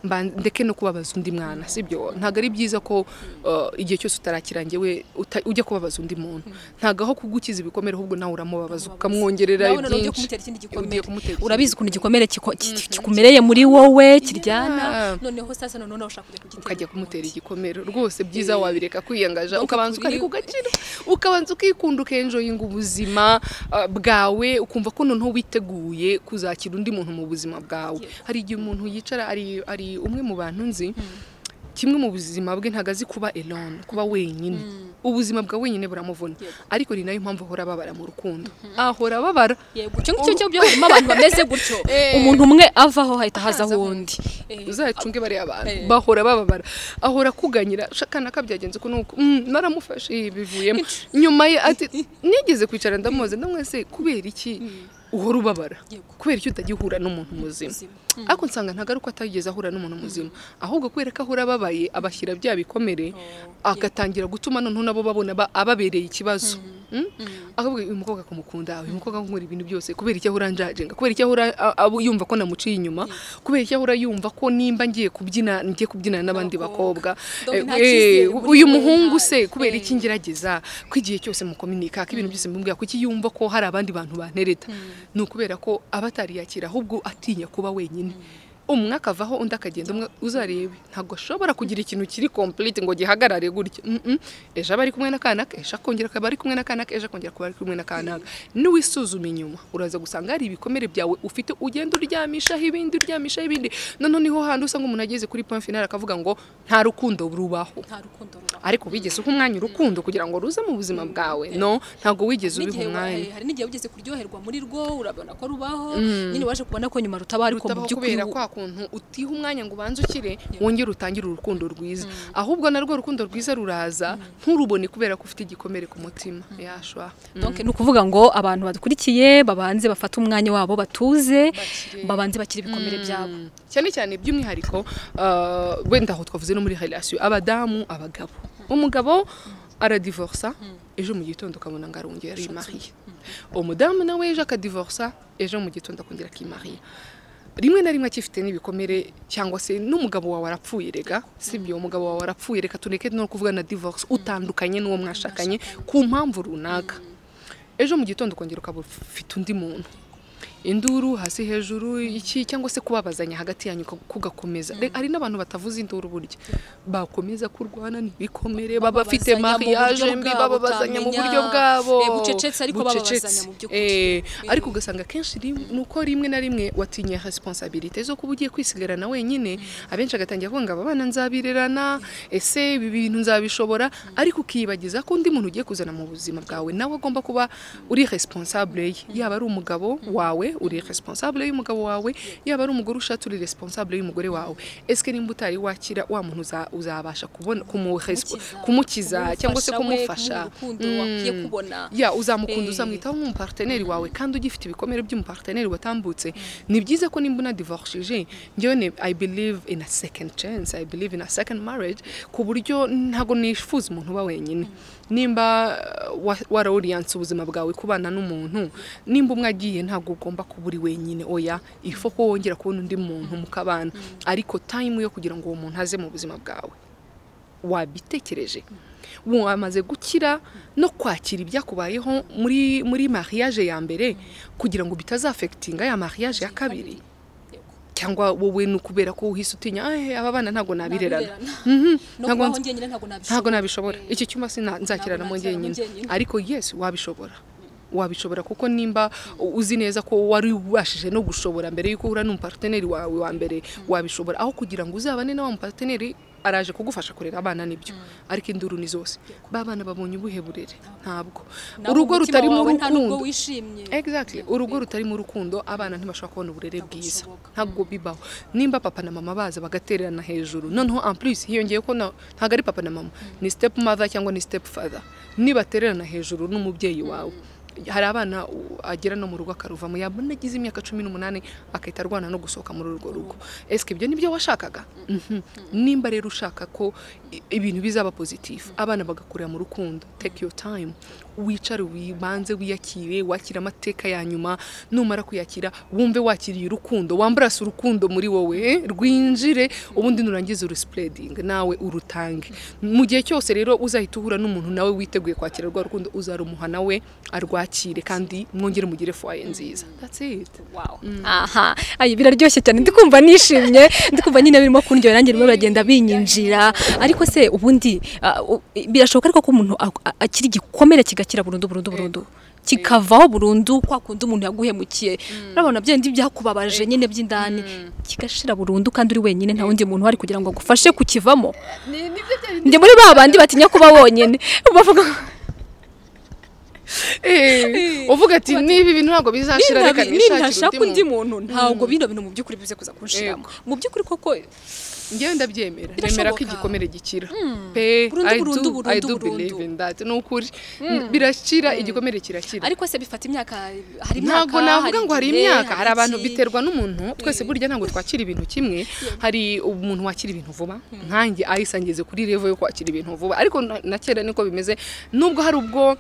mba ndeke no kubabaza undi mwana sibyo ntabwo ari byiza ko uh, igihe cyose utarakira njyewe uta- ujya kubabaza undi muntu ntabwo aho kugukiza ibikomere ahubwo nawe uramubabaza ukamwongerera nawe noneho ugiye byinshi kumutera ikindi Ugiye gikomere kumutera ikindi urabizi ukuntu igikomere kiko- ki- kikumereye muri wowe kiryana Yeah. noneho sasa noneho ushaka kujya kugitera ukajya kumutera undi. igikomere rwose byiza wabireka kwiyangaja Donc, ukabanza kuri- ukareka ugakira ukabanza ukikunda ukenjoyinga ubuzima uh, bwawe ukumva ko noneho witeguye kuzakira undi muntu mu buzima bwawe hari igihe umuntu yicara ari, ari umwe mu bantu nzi kimwe mu buzima bwe ntabwo azi kuba elone kuba wenyine ubuzima bwa wenyine buramuvuna ariko ni nayo mpamvu ahora ababara mu rukundo ahora ababara yego icyo ngicyo cyo byo harimo abantu bameze gutyo Eh. umuntu umwe avaho hahita haza Haza uwundi Eh. uzayacunge bariya bantu Eh. bahora bababara ahora akuganyira shakana kabyagenze ko nuko "Mm, naramufashe ibi bivuyemo nyuma ye ati nigeze kwicara ndamubaza ndamwese kubera iki uhora ubabara Yego. kubera iki utajya uhura n'umuntu muzima Muzima. ariko nsanga ntabwo ari uko atageze ahura n'umuntu muzima ahubwo kubera ko ahora ababaye abashyira bya bikomere agatangira gutuma noneho nabo babona ba- ababereye ikibazo Mm? akavuga uyu mukobwa kumukunda uyu mukobwa akora ibintu byose kubera icyo ahora njajenga kubera icyo ahora a- abo- yumva ko namuciye inyuma kubera icyo ahora yumva ko nimba ngiye kubyina ngiye kubyinana n'abandi N'abakobwa. bakobwa Donc Eh, nta eh, cyizere muri uyu we, muhungu nta- se kubera eh. iki ngerageza ko igihe cyose mukominika ko ibintu byose mubwira kuki yumva ko hari abandi bantu bantereta ni ukubera ko aba atariyakira ahubwo atinya kuba wenyine umwe akavaho undi akagenda umwe uzarebe ntabwo ashobora kugira ikintu kiri complete ngo gihagarare gutya Mm, mm. ejo aba ari kumwe n'akanaka ejo akongera akaba ari kumwe n'akanaka ejo akongera akaba ari kumwe n'akanaka niwisuzuma inyuma uraza gusanga hari ibikomere byawe ufite ugenda uryamishaho ibindi uryamishaho ibindi noneho niho hantu usanga umuntu ageze kuri point final akavuga ngo nta rukundo rubaho nta rukundo rubaho ariko wigeze uha umwanya urukundo kugira ngo ruze mu buzima bwawe no ntabwo wigeze ubiha n'igihe wa- umwanya hari n'igihe wigeze kuryoherwa muri rwo urabona ko rubaho nyine waje kubona ko nyuma rutaba ariko mu rutabaho by'ukuri kubera kwa kuntu utiha umwanya ngo ubanze ukire wongere utangire urukundo rwiza ahubwo narwo urukundo rwiza ruraza nturubone kubera ko ufite igikomere ku mutima yashwa Donc ni ukuvuga ngo abantu badukurikiye babanze bafate umwanya wabo batuze Bakire. babanze bakire ibikomere byabo cyane cyane by'umwihariko uh, wenda aho twavuze no muri relation abadamu abagabo umugabo aradivorsa ejo mu gitondo ukabona ngo arongera arimariye umudamu nawe ejo akadivorsa ejo mu gitondo akongera akimariya rimwe na rimwe akifite n'ibikomere cyangwa se n'umugabo wawe arapfuye rega sibyo umugabo wawe arapfuye reka tureke no kuvuga na divorce utandukanye n'uwo mwashakanye ku mpamvu runaka ejo mu gitondo ukongera ukaba ufite undi muntu induru hasi hejuru iki cyangwa se kubabazanya hagati yanyu kugakomeza hari n'abantu batavuza induru buryo bakomeza kurwana ntibikomere baba bafite mariage mbi bababazanya mu buryo bwabo bucecetse ariko bababazanya mu by'ukuri Eh, ariko ugasanga akenshi rim- ni uko rimwe na rimwe watinye responsabilité zo kuba ugiye kwisigarana wenyine abenshi agatangira kuvuga ngo aba bana nzabirerana ese ibi bintu nzabishobora ariko ukiyibagiza ko undi muntu ugiye kuzana mu buzima bwawe nawe agomba kuba uri responsable ye yaba ari umugabo wawe uri responsable y'umugabo wawe yaba ari umugore ushatse uri responsable y'umugore wawe ese nimba utari wakira wa muntu uza- uzabasha kubona kumurespo- kumukiza cyangwa se we, kumufasha kumuha urukundo wakwiye Mm. kubona ya uzamukunda Eh. uzamwitaho nk'umuparteneri wawe kandi ugifite ibikomere by'umuparteneri watambutse ni byiza ko nimba unadivorishije njyewe ni i believe in a second chance i believe in a second marriage ku buryo ntabwo nifuza umuntu uba wenyine nimba uh, wa- warawuriyanse ubuzima bwawe kubana n'umuntu nimba umwe agiye ntabwo ugomba kuba uri wenyine oya ifo ko wongera kubona undi muntu mukabana ariko time yo kugira ngo uwo muntu aze mu buzima bwawe wabitekereje wamaze gukira no kwakira ibyakubayeho muri muri mariage ya mbere kugira ngo bitazafekitinga ya mariage ya kabiri cyangwa wowe ni ukubera ko uhise utinya "Eh, aba bana ntabwo nabirerana Mhm, no ntabwo kubaho nzi- njyenyine ntabwo nabishobora ntabwo nabishobora iki cyumba sina nzakirana Ntabwo mu nakirana njyenyine njyenyine. ariko yes wabishobora wabishobora kuko nimba uzi neza ko wari ubashije no gushobora mbere y'uko uhura n'umuparteneri wawe wa mbere wabishobora aho kugira ngo uzabane na wa muparteneri araje kugufasha kurera abana nibyo ariko induru ni zose ba bana babonye ubuhe burere ntabwo Naho urugo umutima rutari mu wawe nta nubwo rukundo wishimye Exactly. Urugo rutari mu rukundo abana ntibashobora kubona uburere bwiza bishoboka. ntabwo bibaho nimba papa na mama baza bagatererana hejuru noneho en plus hiyongeye ko na- ntabwo ari papa na mama ni step mother cyangwa ni step father nibatererana hejuru n'umubyeyi wawe hari abana u- agera no mu rugo akaruvamo yabona agize imyaka cumi n'umunani akahita arwana no gusohoka muri urwo rugo esike ibyo nibyo washakaga Mhm. nimba rero ushaka ko i- ibintu bizaba pozitifu abana bagakurira mu rukundo take your time wicare wibanze wiyakire wakire amateka ya nyuma numara kuyakira wumve wakiriye urukundo wambarase urukundo muri wowe rwinjire ubundi nurangiza urusipredingi nawe urutange mu gihe cyose rero uzahita uhura n'umuntu nawe witeguye kwakira rwa rukundo uzarumuha nawe arwakire kandi mwongere mugire fwaye nziza that's it aha ayi biraryoshye cyane ndikumva nishimye ndikumva nyine birimo kundyohera nanjye birimo biragenda binyinjira ariko se ubundi ah, u- birashoboka ariko ko umuntu ak- a- akiri igikomere kigakira burundu burundu burundu kikavaho burundu kwa kundi umuntu yaguhemukiye urabona bya bindi byakubabaje nyine by'indani kigashira burundu kandi uri wenyine nta wundi muntu uhari kugira ngo agufashe kukivamo njye muri ba bandi batinya kuba bonyine bavuga uvuga ati niba ibintu ntabwo bizashira reka nashaka nishakire undi undi muntu muntu ntabwo bino bintu mu by'ukuri bize kuza kunshiramo mu by'ukuri koko ngewe ndabyemera nemera ko Birashoboka. igikomere gikira pe Burundu, I burundu, do- I burundu, do burundu. believe in that ni ukuri birakira igikomere kirakira ariko se bifata imyaka hari imyaka ntabwo navuga ngo hari igihe, imyaka hari abantu iki. biterwa n'umuntu twese burya ntabwo twakira ibintu kimwe hari umuntu wakira ibintu vuba nkanjye ahise angeze kuri revo yo kwakira ibintu vuba ariko na- na kera niko bimeze nubwo hari ubwo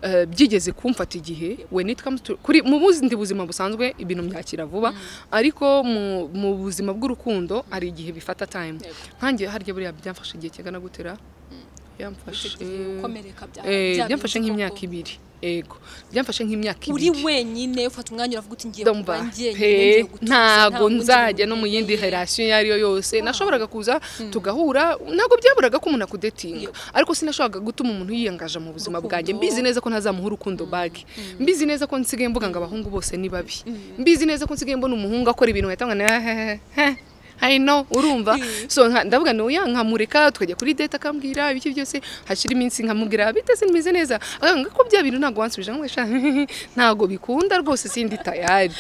eh, byigeze kumfata igihe when it comes to kuri mu bundi buzima busanzwe ibintu byakira vuba ariko mu, mu buzima bw'urukundo hari igihe bifata time nkanjye harya buriya byamfashe igihe kingana gutera byamfashe Icyo gihe ukomereka bya- eh, bya byamfashe bindi nk'imyaka koko. ibiri ego byamfashe nk'imyaka uri ibiri wenyine ufata umwanya uravuga uti ngiye kuba ndumva njyenyine ngiye pe gutuza, nta ntabwo wundi nzajya muntu no mu yindi nkeneye." relation iyo ari yo yose nashoboraga kuza tugahura ntabwo byaburaga ko umuntu akudetinga ariko sinashoboraga gutuma umuntu yiyangaje mu buzima Urukundo. bwanjye mbizi neza ko ntazamuha urukundo bage mbizi neza ko nsigaye mvuga ngo abahungu bose ni babi mbizi neza ko nsigaye mbona umuhungu akora ibintu uhita ngo I know urumva so nka- ndavuga no ya nkamureka tukajya kuri date akambwira ibiki byose hashira iminsi nkamubwira biteze nimeze neza akanga ko bya bintu ntabwo wansubije ngo sha ntabwo bikunda rwose sindi tayari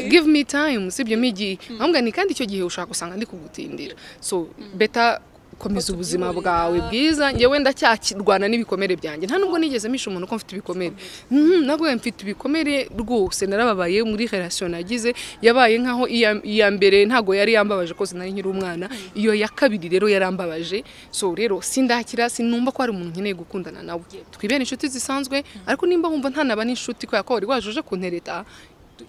give me time sibyo migi nkambwa ni kandi icyo gihe ushaka usanga ndi kugutindira so beta komeza ubuzima bwawe bwiza njyewe ndacyakirwana n'ibikomere byanjye nta nubwo nigeze misha umuntu ko mfite ibikomere Mhm, nabwo mfite ibikomere rwose narababaye muri relation nagize yabaye nkaho iya- iya mbere ntago yari yambabaje ko sinari nkiri umwana iyo ya kabiri rero yarambabaje so rero sindakira sinumva ko hari umuntu nkeneye gukundana nawe twibera inshuti zisanzwe ariko nimba wumva ntanaba n'inshuti kubera ko wari wajuje kuntereta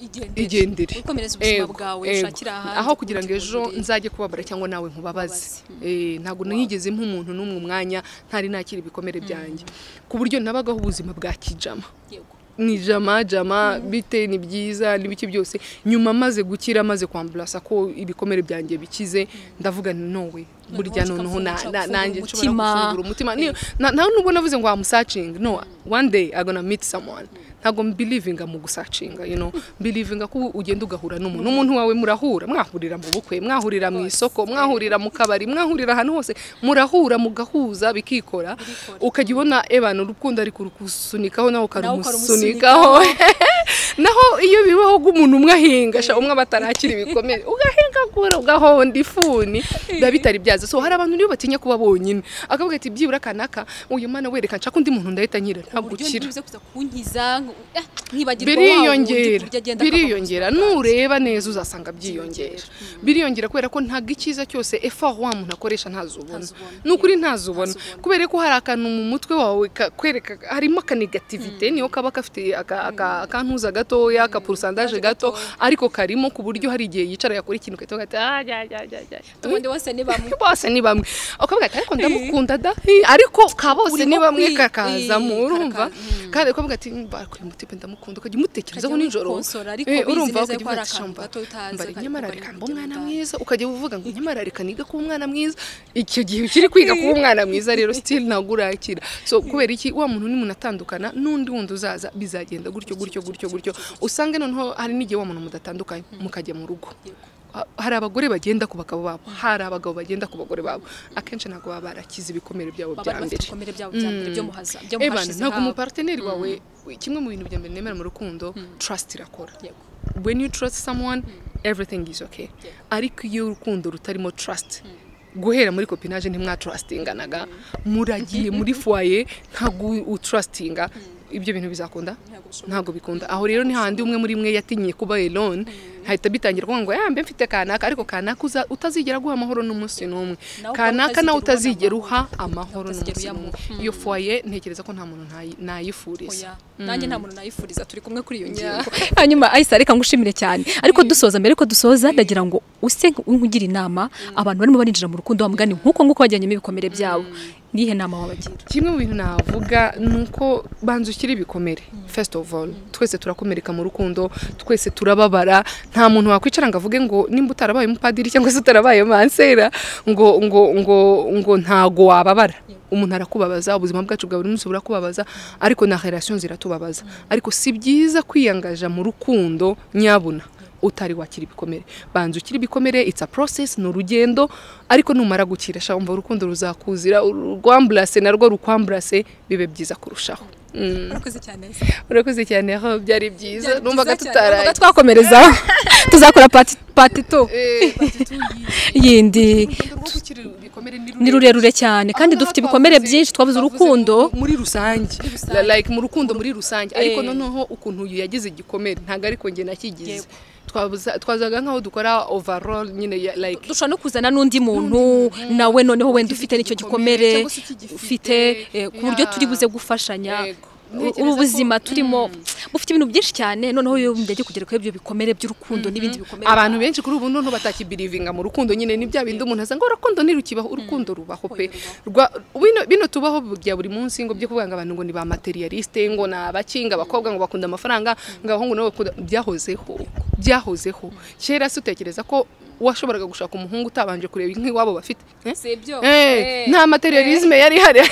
Igendere. igendere ukomereza ubuzima Ego, bwawe ego. shakira ahandi aho kugira ngo kundi ejo burere. nzajye kubabara cyangwa nawe nkubabaze Eh, ntabwo nigeze mpa umuntu n'umwe umwanya ntari nakira ibikomere byanjye ku buryo nabagaho ubuzima bwa kijama Yego. ni jama jama bite ni byiza ni biki byose nyuma maze gukira maze kwamburasa ko ibikomere byanjye bikize ndavuga nti nowe burya noneho na- na- nanjye nshobora umutima. gufungura umutima Ni- na- nta nubwo navuze ngo wamusacinga no one day I'm gonna meet someone ntabwo mbelivinga mu gusacinga you know mbelivinga ko ugenda ugahura n'umuntu n'umuntu wawe murahura mwahurira mu bukwe mwahurira mu isoko mwahurira mu kabari mwahurira ahantu hose murahura mugahuza bikikora ukajya ubona ebana urukundo ari kurukusunikaho nawe ukarumusunikaho naho iyo bibaho umuntu umwe ahinga sha umwe aba atarakira ibikomere ugahinga gura ugahonda ifuni biba bitari byaza so hari abantu nibo batinya kuba bonyine akavuga ati byibura kanaka uyu mwana wereka nshaka undi muntu ndahita nkira ntabwo ukira bivuze kuza kunkiza ngo- eh, nkibagirwa wa wundi biriyongera burya agenda biriyongera nureba neza uzasanga byiyongera biriyongera kubera ko ntabwo icyiza cyose efa wa muntu akoresha ntazubona Ntazubona. ni ukuri ntazubona Ntazubona. kubera ko hari akantu mu mutwe wawe kakwereka harimo akanegativite niyo kaba gafite aka- aka- akantuza gatoya akapurusandaje gato ariko karimo ku buryo hari igihe yicara yakora ikintu ugahita ugahita "Ah, jya, jya, jya, jya." akakubona. ubundi bose ni bamwe bose ni bamwe ukavuga ati ariko ndamukunda da Eh, ariko ka bose Urimo ni bamwe kwi- kakazamo eh, urumva karakaza. kandi ukavuga ati bakuri mutipe ndamukunda ukajya umutekerezaho Ukajya nijoro umukonsora, ariko Eh, bizi neza ukajya ko hari uvuga ati, akantu "Shamba, gato utazi, mbari ariko nyamara bari reka mbe kugenda umwana utazi." mwiza ukajya uvuga ngo nyamara reka niga kuba umwana mwiza icyo gihe ukiri kwiga kuba umwana mwiza rero sitiri ntabwo urakira so kubera iki wa muntu nimuntu atandukana n'undi wundi uzaza bizagenda gutyo gutyo gutyo gutyo usange noneho hari n'igihe wa muntu mudatandukanye mukajya mu rugo Ha- hari abagore bagenda ku bagabo babo hari abagabo bagenda ku bagore babo akenshi ntabwo baba barakize ibikomere byabo baba bya bari bafite mbere ibikomere byabo bya mbere byo mu haza- byo mu Ebana, hashize ntabwo habo. umuparteneri wawe kimwe mu bintu bya mbere nemera mu rukundo trust irakora Yego. when you trust someone everything is okay ariko iyo urukundo rutarimo trust guhera muri copinage ntimwatrustinganaga muragiye muri foyer ntabwo utrustinga ibyo bintu bizakunda ntabwo bikunda aho rero ni handi umwe muri mwe yatinye kuba alone hahita bitangira kuvuga ngo "Ah, mbe mfite kanaka ariko kanaka uza- utazigera guha amahoro n'umunsi n'umwe Nawe ukaba kanaka nawe utazigera utazigera ubona uha amahoro Utazigera n'umunsi n'umwe uyamuha. iyo foyer ntekereza ko nta muntu ntayi- nayifuriza Oya, nanjye nta muntu nayifuriza turi kumwe kuri iyo ngingo hanyuma ayisa reka ngushimire cyane ariko dusoza mbere ko dusoza ndagira ngo use nkugira inama abantu barimo barinjira mu rukundo wa mugani nk'uko nguko bajyanyemo ibikomere byabo nihe nama wabagira kimwe mu bintu navuga ni uko banza ushyire ibikomere first of all twese turakomereka mu rukundo twese turababara nta muntu wakwicara ngo avuge ngo nimba utarabaye umupadiri cyangwa se utarabaye mansera ngo ngo ngo ngo ntago wababara umuntu arakubabaza ubuzima bwacu bwa buri munsi burakubabaza ariko na relation ziratubabaza ariko si byiza kwiyangaja mu rukundo nyabuna utari wakira ibikomere banza ukira ibikomere it's a process ni urugendo ariko numara gukira sha umva urukundo ruzakuzira urwamburase narwo rukwamburase bibe byiza kurushaho Mm. urakoze cyane urakoze cyane aho byari byiza Byari numvaga byiza cyane, tutaraye twakomerezaho tuzakora pati pati tu Eh, yindi urugendo rwo gukira ibikomere ni ni rurerure. rurerure cyane kandi Aha dufite ngaha ibikomere twavuze- byinshi twabuze twavuze urukundo mu- muri rusange rusange. La- like mu rukundo muri rusange ariko Eh. noneho ukuntu uyu yagize igikomere ntabwo ariko njye nakigize Twabuza- twazaga nk'aho dukora overall nyine ya- like dushobora no kuzana n'undi muntu nawe noneho wenda ufite n'icyo gikomere cyangwa se ukigifite, ufite eh, ku buryo yeah. turi buze gufashanya Yego. U- Ntekereza ubu ko- buzima turimo bufite ibintu byinshi cyane noneho iyo ndagiye kugera kuri ibyo bikomere by'urukundo n'ibindi bikomere abantu benshi kuri ubu noneho batakibirivinga mu rukundo nyine ni bya bindi umuntu asanga urukundo ntirukibaho urukundo rubaho pe Rwa- bino- bino tubaho bya buri munsi ngo byo kuvuga ngo abantu ngo ni ba materialiste ngo ni abakinga abakobwa ngo bakunda amafaranga ngo abahungu nabo bakunda byahozeho byahozeho kera se utekereza ko washoboraga gushaka umuhungu utabanje kureba nk'iwabo bafite Eh? si ibyo Eh, Eh, nta materialisme yari ihari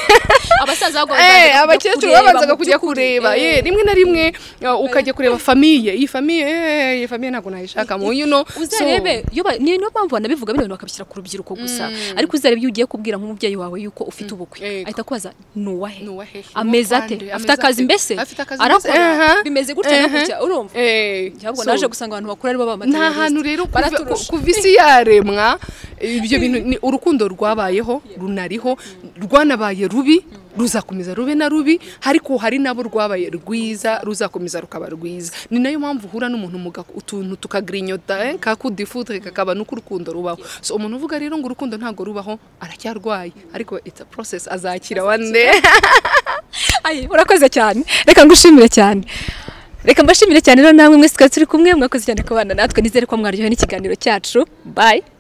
abasaza bagomba Eh, kujya abakecuru kureba babanzaga mu kujya by'ukuri. kureba Eh. ye rimwe na rimwe uh, ukajya kureba famiye iyi famiye eh, iyi famiye ntabwo nayishaka mu you know uzarebe iyo ba- ni- niyo mpamvu banabivuga bino bintu bakabishyira ku rubyiruko gusa ariko uzarebe iyo ugiye kubwira nk'umubyeyi wawe yuko ufite ubukwe Yego. ahita akubaza ni uwahe Ni uwahe? ameze Ni ate uwande? afite Ameze akazi ate? mbese Afite akazi mbese? arakora Aha. bimeze gutya no Aha. gutya urumva eh, ahubwo so, naje gusanga abantu bakuru ari bo bamaterialiste nta hantu rero kuva- baraturusha kuva isi yaremwa ibyo bintu ni urukundo rwabayeho runariho rwanabaye rubi ruzakomeza rube na rubi ariko hari nabo rwabaye rwiza ruzakomeza rukaba rwiza ni nayo mpamvu uhura n'umuntu muga- utuntu tukagrinyota eh, ka coup de foudre kakaba nuko urukundo rubaho so umuntu uvuga rero ngo urukundo ntabwo rubaho aracyarwaye ariko it's a process azakira one day Ayi, urakoze cyane reka ngushimire cyane reka mbashimire cyane rero namwe mwese twari turi kumwe mwakoze cyane kubana natwe nizere ko mwaryohewe n'ikiganiro cyacu bye